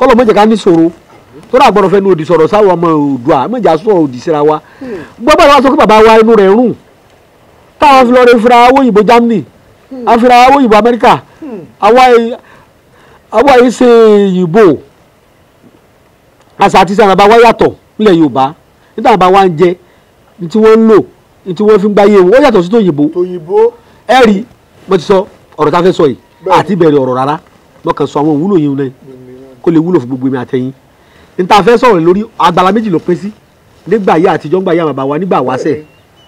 kọ́lọ̀ mọ̀jẹ̀ ká ní ṣòro tó dà gbọ́dọ̀ fẹ́ nu òdì sọ̀rọ̀ sáwọn ọmọ Oòduà mọ̀jà sọ̀rọ̀ òdì síra wa gbọ́dọ̀ wá sọ pé bàbá wa inú rẹ̀ rùn táwọn fi lọ rẹ fira owó òyìnbó Germany àfira owó òyìnbó Amẹ́ríkà àwa yìí- àwa yìí ṣe òyìnbó àṣà àti sàràbà wa yàtọ̀ nílẹ̀ Yorùbá níta bàbá wa ń jẹ ní tí wọ́n ń lò ní tí wọ́n fi ń gbáyé wọn ó yàtọ̀ sí tòyìnbó tòyìnbó ẹ rí mo ti sọ ọ̀rọ̀ tá a fẹ́ sọ yìí Bẹ́ẹ̀ni. àti bẹ̀rẹ̀ ọ̀rọ̀ rárá mo kàn sọ àwọn òwúlò yìí náà kó lè wúlò fún gbogbo èmi àtẹ̀yìn ní tá a fẹ́ sọ̀rọ̀ lórí agbala méjì ló pín sí nígbà yá àtijọ́ nígbà yá bàbá wa nígbà wáṣẹ̀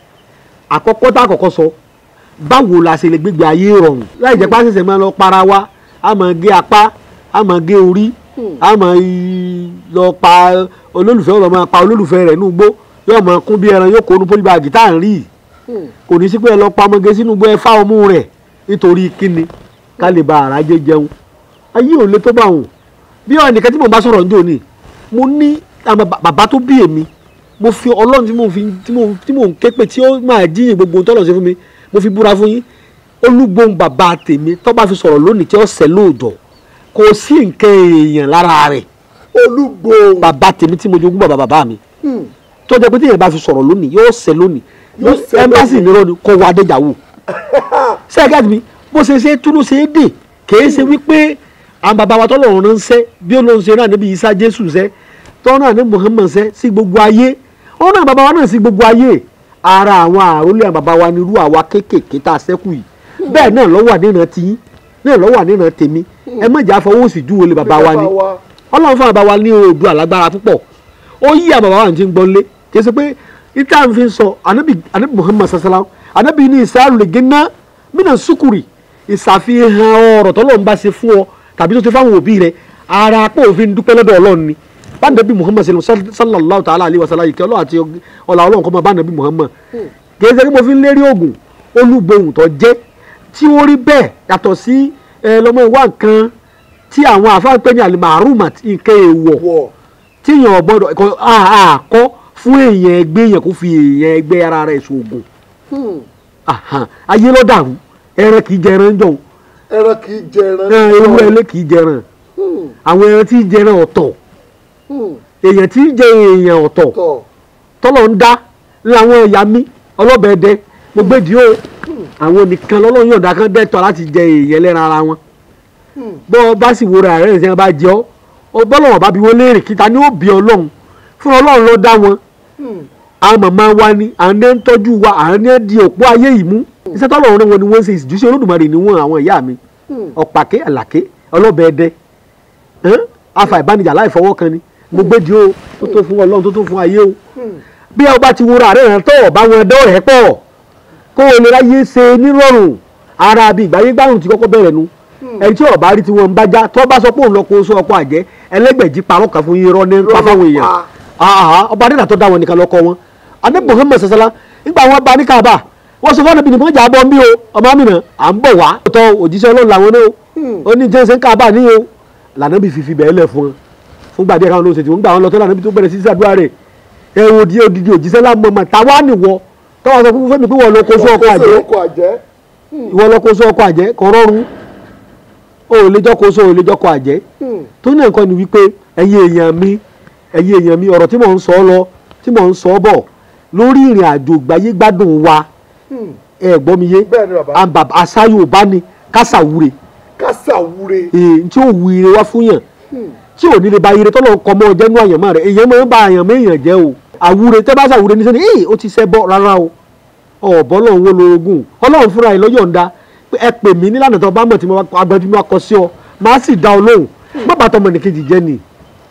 àkọ́kọ́ tá a kọ́kọ́ sọ báwo la ṣe lè gbégbé ayé rọrùn láì jẹ́ pàṣẹsẹ̀ máa lọ para wa a máa gé apá a máa gé orí a máa í- lọ pa olólùfẹ́ ọ̀rọ̀ máa pa olólùfẹ́ rẹ̀ nínú igbó yóò máa kún bí ẹran yóò kó nu pólíbàgì tá à ń rí yìí kò ní sí pé ẹ lọ pa ọmọge sínú igbó ẹ fá ọmú rẹ̀ nítorí kíni ká lè ba àrà jẹ jẹun ayé ò lè tó bá wọn bí ọ nìkan tí mo bá sọ̀rọ̀ ní òní mo ní àwọn ba- bàbá tó bí èmi mo fi ọlọ́run tí mo fi tí mo tí mo ń ké pé tí ó máa jíyìn gbogbo ohun tọ́lọ̀ ṣe fún mi mo fi búra fún yín olúgbòhùn bàbá tèmi tó bá fi sọ̀rọ̀ lónìí tí ó ṣẹ lóòjọ́ kò sí nǹkan èèyàn lára rẹ̀ olúgbòhùn bàbá tèmi tí mo jogún bàbá bàbá mi tó jẹ́ pé tí èèyàn bá fi sọ̀rọ̀ lónìí yóò ṣẹ lónìí Yóò ṣẹ ẹmbásì lónìí. nírọ̀ ni kò wá adéjàwó sẹ́gàtì mi bó ṣe ṣe túnú ṣe é dè kìí ṣe wípé àwọn bàbá wa tọ́lọ̀ ránṣẹ́ bí olóhùn ṣe náà níbi Ìsá Jésù ṣẹ́ tọ́ náà ní Muhammad ṣẹ́ sí gbogbo ayé wọn náà bàbá wa náà sí gbogbo ayé ara àwọn àrólé àwọn bàbá wa nírú àwa kéékèèké tá a ṣẹ́kù yìí bẹ́ẹ̀ náà ló wà nínú tiyín náà ló wà nínú tèmi ẹ má jà fọwọ́ sí ju olè bàbá wa ni ọlọ́run fún bàbá wa ní odò alágbára púpọ̀ ó yí àwọn bàbá wa ti ń gbọ́n lé kì í ṣe pé ìta ń fi sọ anabi anabi muhammad sallam anabi ní ìsáàlù lè gẹ́nà mínà sukuri ìṣàfihàn ọ̀rọ̀ tọ́lọ́ ń bá ṣe fún ọ tàbí tó ti fáwọn òbí rẹ ara pé òfin dúpẹ́ lọ́dọ̀ ọlọ́run ni bánabi muhammad sallallahu ta'ala alayhi wa sallam ìkẹ́ ọlọ́run àti ọ̀là ọlọ́run kọ́ mọ́ bánabi muhammad kì í ṣe pé mo fi ń lérí oògùn olúgbòhùn tó jẹ́ tí ó rí bẹ́ẹ̀ yàtọ̀ sí ẹ lọ́mọ ìwà nǹkan tí àwọn àfáà ń pè ní alimarumat nǹkan èèwọ̀ wọ̀ tí èèyàn gbọ́dọ̀ ẹ̀kọ́ àkọ́ fún èèyàn ẹgbẹ́ èèyàn kó fi èèyàn ẹgbẹ́ ara rẹ̀ ṣoògùn Ahan, ayé ló dàrú ẹran kì í jẹ ẹran jọ ẹran kì í jẹ ẹran ewúrẹ́ ilé kì í jẹ ẹran àwọn ẹran tí í jẹ ẹran ọ̀tọ̀ èèyàn tí í jẹ èèyàn ọ̀tọ̀ tọ̀ tọ́lọ̀ ń dá láwọn ẹ̀yà mi ọlọ́bẹ̀ ẹdẹ gbogbo èdè o àwọn nìkan lọ́lọ́run yọ̀ǹda kan dẹ́tọ̀ láti jẹ èèyàn lẹ́ran ara wọn bọ́ ọ bá sì wo ra rẹ̀ ṣe bá jẹ ọ́ ọ bọ́lọ̀wọ̀n bá bí wọ́n léèrè kíta ni ó bí ọlọ́run fún ọlọ́run ló dá wọn àwọn màmá wa ni àwọn ní ń tọ́jú wa àwọn ní ń di òpó ayé yìí mú iṣẹ́ tọ́lọ́run rẹ̀ wọn ni wọ́n ń ṣe ìjúṣe olódùmarè ni wọ́n àwọn ìyá mi ọ̀pàké àlàké ọlọ́bẹ̀ ẹdẹ hàn? afa ìbánijà láì fọwọ́ kan ni mo gbé di o tó tó fún ọlọ́run tó tó fún ayé o bí ẹ bá ti wo ra rẹ̀ rẹ̀ tọ̀ bá wọn dọ́ rẹ̀ pọ̀ kó o lè ráyè ṣe nírọ̀rùn ara bí ìgbáyé gbárùn ti kọ́kọ́ bẹ̀rẹ̀ nu ẹni tí ọba rí tí wọn ń bá já tó bá sọ pé òun lọ kó sọ ọkọ àjẹ́ ẹlẹ́gbẹ̀jì parọ́ kan fún irọ́ ní pa fáwọn èèyàn àhà ọba adéda tó dá wọn nìkan lọ́kọ wọn adé Muhammad sasala nígbà wọn bá ní Kaaba wọn sọ fún ọ̀nàbìnrin mọ́jà bọ́ ń bí o ọmọ mi nà à ń bọ̀ wá tó òjíṣẹ́ ọlọ́run làwọn náà ó ní jẹ́sẹ̀ ń Kaaba ní o lànà bí fífi bẹ́ẹ̀ lẹ̀ fún wọn fún gbàdé káwọn lóṣèlú wọn gbà wọn lọ tó lànà bí tó bẹ̀rẹ̀ sí sàdúrà rẹ̀ ẹ wo di odidi òjíṣẹ́ lámọ̀ mọ̀ táwa nìwọ tọ́wọ́ sọ fún fẹ́mi pé wọ́n lọ kó sọ ọkọ àjẹ́ ọkọ̀ àjẹ́ ìwọ lọ kó sọ ọkọ àjẹ́ kọ rọrùn o ò lè jọ kó sọ o ò lè jọ kọ àjẹ́ tó ní nǹkan ni wípé ẹ̀yin èèyàn mi ẹ̀yin èèyàn mi ọ̀rọ̀ tí mò ń sọ lọ tí mò ń sọ bọ̀ lórí ìrìn àjò gbáyé gbádùn wa ẹ gbọ́ mi yé Bẹ́ẹ̀ ni bàbá. àǹbà àṣà Yorùbá ni kásàwúre kásà wúre èyí tí ó wu ire wá fún yàn tí ò ní lè ba ire tọ́lọ̀ ń kọ́ mọ́ ọjẹ́ nú àyànmọ́ rẹ̀ èèyàn máa ń ba àyànmọ́ èèyàn jẹ́ o àwúre tẹ́ bá ṣàwúre ní sẹ́ni ee ó ti ṣẹ́ bọ́ rárá o ọ̀bọ lọ́run wo lorogún ọlọ́run fúnra ẹ̀ lọ́yọ̀ ń da pé ẹ pè mí nílànà tó bá mọ̀ tí mo bá agbẹ́ tí mo bá kọ sí ọ máa sì dá ọ lóhùn má bàtọ́ ọmọ nìkejì jẹ́ ni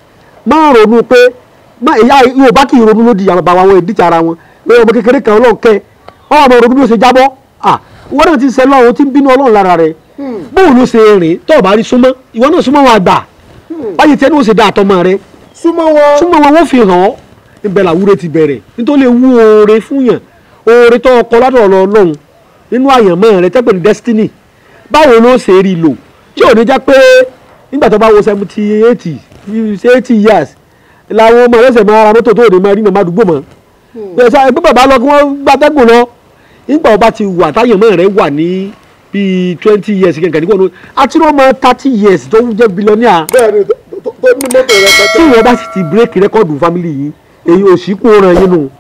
má ronú pé má ìyá Yorùbá kì í ronú lódì àwọn bàbá wọn ìdíjà ara wọn pé ọmọ kékeré kan ọlọ́run kẹ́ ọ ọmọ ronú bí ó ṣe jábọ́ à wọ́n náà ti ṣe lọ́run tí ń bínú ọlọ́run lára rẹ̀ bóun ló ṣe rìn tó o bá rí súnmọ́ ìwọ náà súnmọ́ wọn àgbà báyìí tí ẹni ó ṣe dá àtọmọ rẹ súnmọ́ wọn súnmọ́ wọn wọ́n fi hàn ọ́ níbẹ̀ làwúre ti bẹ̀rẹ̀ nítorí lè wú oore fún yàn oore tó ọkọ lọ́dọ̀ ọlọ́run nínú àyànmọ́ rẹ tẹ́pẹ̀ ní destiny báwo ló ṣe rí lò tí ò ní jẹ́ pé nígbà tó bá wo seventy eighty eighty years làwọn ọmọ ẹlẹ́sẹ̀ máa ra mọ́tò tó òde máa rí màmá àdúgbò mọ́ ẹ̀sẹ̀ ẹgbẹ́ bàbá lọ kí wọ́n gbàtẹ́gùn lọ nígbà ọba ti wà táyànmọ́ rẹ wà ní bíi twenty years kẹ̀kẹ́ nígbà wọn àti wọn mọ thirty years tó jẹ́ billionaire bẹ́ẹ̀ ni tó tó ní mọ́tò rẹpẹtẹ. tí wọ́n bá sì ti bírèkì rẹ́kọ̀dù fámìlì yìí èyí ò sí kó ràn yín nù